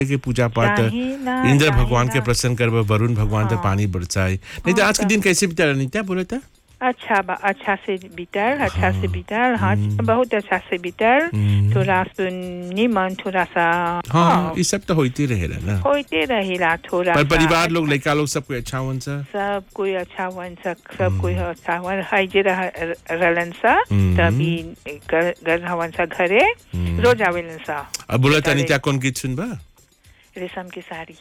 के पूजा पाठ चाही ना, इंद्र चाही भगवान के ना। प्रसन्न करब वरुण भगवान तक पानी बरसाए नहीं तो आज के दिन कैसे बिता नीता बोले था अच्छा बा अच्छा से बीतल अच्छा से बीतल हाँ बहुत अच्छा से बीतल थोड़ा सुन निमन थोड़ा सा हाँ ये सब तो होते रहेला ना होते रहेला थोड़ा पर सा। परिवार लोग लड़का लोग सब कोई अच्छा वन सा सब कोई अच्छा वन सक सब कोई अच्छा वन है जे रह रहलन सा हम्म। तभी घर घर हवन सा घरे रोज आवेलन सा अब बोला था अरे। नीता कौन गीत सुनबा रेशम की साड़ी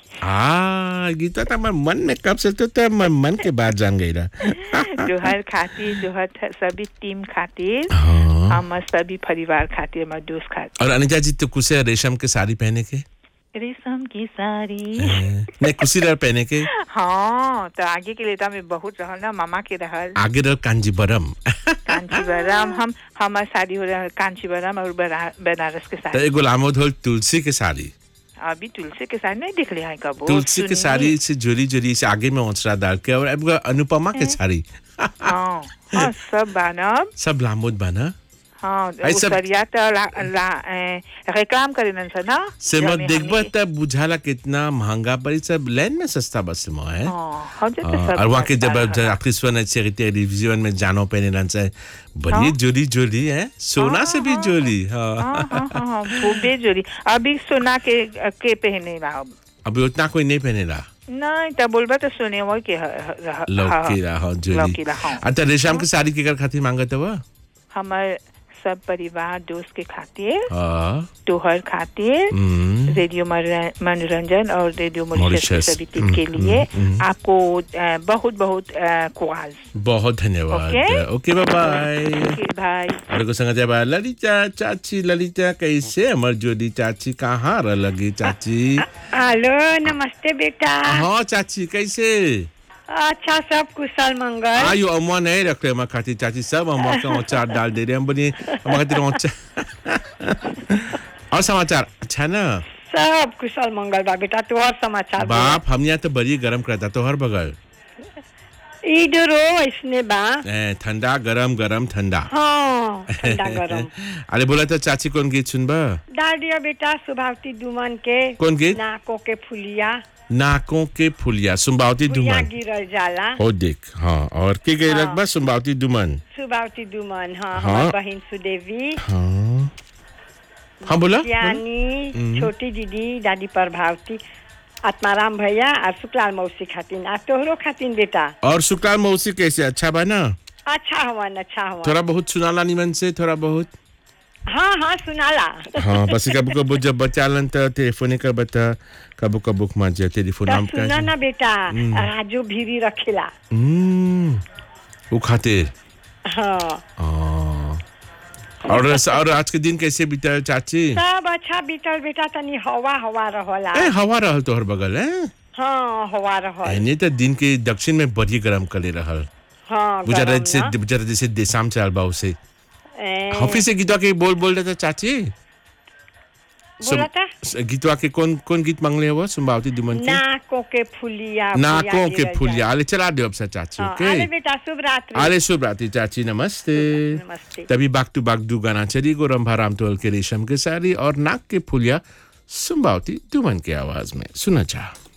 आ गीता था मैं मन में कब से तो था मैं मन के बात जान गई रहा जोहर खातिर जोहर थ- सभी टीम खातिर हाँ हम सभी परिवार खातिर हमारे दोस्त खातिर और अनिता जी तो कुछ है रेशम के साड़ी पहने के रेशम की साड़ी नहीं कुछ रह पहने के हाँ तो आगे के लिए तो हमें बहुत रहल ना मामा के रहल आगे रह कांजीबरम कांचीवरम हम हमार शादी हो रहा है कांचीवरम और बना- बनारस के तो साथ एगो लामो धोल तुलसी के साड़ी अभी तुलसी के साथ नहीं दिख लिया है कबो तुलसी के सुनी। साड़ी से जुड़ी जुड़ी से आगे में ओसरा डाल के और अब अनुपमा के साड़ी हाँ हाँ सब बानब सब लामोद बना हाँ आई सब- उसरिया तो ला, ला, ए, रेक्लाम करेलन सा ना से मत जमे देखबो हमनी- तब बुझाला कितना महंगा पड़ी सब लाइन में सस्ता बस में है हाँ हाँ जो तो हाँ, सब और वहाँ के जब सस्ता जब है। आपकी स्वन सेक्रेटरी रिविजन में जानो पहने रहन से बड़ी हाँ। जोली जोली है सोना से भी जोली हाँ हाँ हाँ हाँ हाँ खूबे जोरी अभी सोना के के पहने बा अब। अभी उतना कोई नहीं पहने रहा नहीं तो बोलबा तो सुने वो के ह- ह- रह- लौकी रहा हाँ जोली लौकी रहा, हाँ। अच्छा रेशम की साड़ी के कर खातिर मांगत हुआ हमार सब परिवार दोस्त के खातिर हाँ तोहर खातिर हम्म, रेडियो मनोरं- मनोरंजन और रेडियो मॉरिशस के मॉरिशस, सभी टीम के लिए हम्म, हम्म। आपको अ, बहुत बहुत कुआज बहुत धन्यवाद ओके? ओके बाय भाई और को संग जब ललिता चाची ललिता कैसे अमर जोली चाची कहाँ रह लगी चाची हेलो नमस्ते बेटा हाँ चाची कैसे अच्छा सब कुशल मंगल आयु अम्मा नहीं रख रहे हमारे खातिर चाची सब अम्मा का अचार डाल दे रहे हैं हम बोलिए हमारे खातिर अचार और समाचार अच्छा ना सब कुशल मंगल बा बेटा तू और समाचार बोल। बाप हम यहाँ तो बड़ी गर्म करता तो हर बगल इधरो ऐसने बा ए, ठंडा गरम गरम ठंडा हाँ ठंडा गरम अरे बोला तो चाची कौन गीत सुनबा डाल दिया बेटा सुभावती दुमन के कौन गीत नाकों के फुलिया नाकों के फुलिया सुम्बावती फुलिया दुमन गिरल जाला ओ देख हाँ और के गई हाँ। लगभग सुम्बावती दुमन सुभावती दुमन हाँ हाँ। हमार बहन सुदेवी हाँ हाँ बोला यानी छोटी दीदी दादी प्रभावती आत्माराम भैया और शुक्लाल मौसी खातिन आ तोहरो खातिन बेटा और शुक्लाल मौसी कैसे अच्छा बा ना अच्छा हवन अच्छा हवन थोड़ा बहुत सुनाला निमन से थोड़ा बहुत हाँ हाँ सुनाला हाँ बस कबू कबू जब बच्चा लन तो टेलीफोन कर बता कबू कबू माजे टेलीफोन तो नाम सुना ना का बेटा राजू भीरी रखेला हम्म वो खातिर हाँ हाँ। और और आज के दिन कैसे बीता चाची सब अच्छा बीतल बेटा तनी हवा हवा रहला ए हवा रहल तोहर बगल है हाँ हवा रहल एने तो दिन के दक्षिण में बड़ी गरम करे रहल हाँ गुजरात गरम से ना। गुजरात जैसे देशाम चल बा उसे ए, ऑफिस से गीतवा के बोल बोल रहे थे चाची बोला था सुम- गीतवा के कौन कौन गीत मांगले हुआ सुम्बावती दुमन के नाकों के फुलिया नाकों के गिरल फुलिया जाए। अरे चला दो अब से चाची हाँ, ओके अरे बेटा शुभ रात्रि अरे शुभ रात्रि चाची नमस्ते नमस्ते तभी बाग टू बाग दू गाना चली गो रंभा राम तोल के रेशम के साड़ी और नाक के फुलिया सुम्बावती दुमन की आवाज में सुना चाह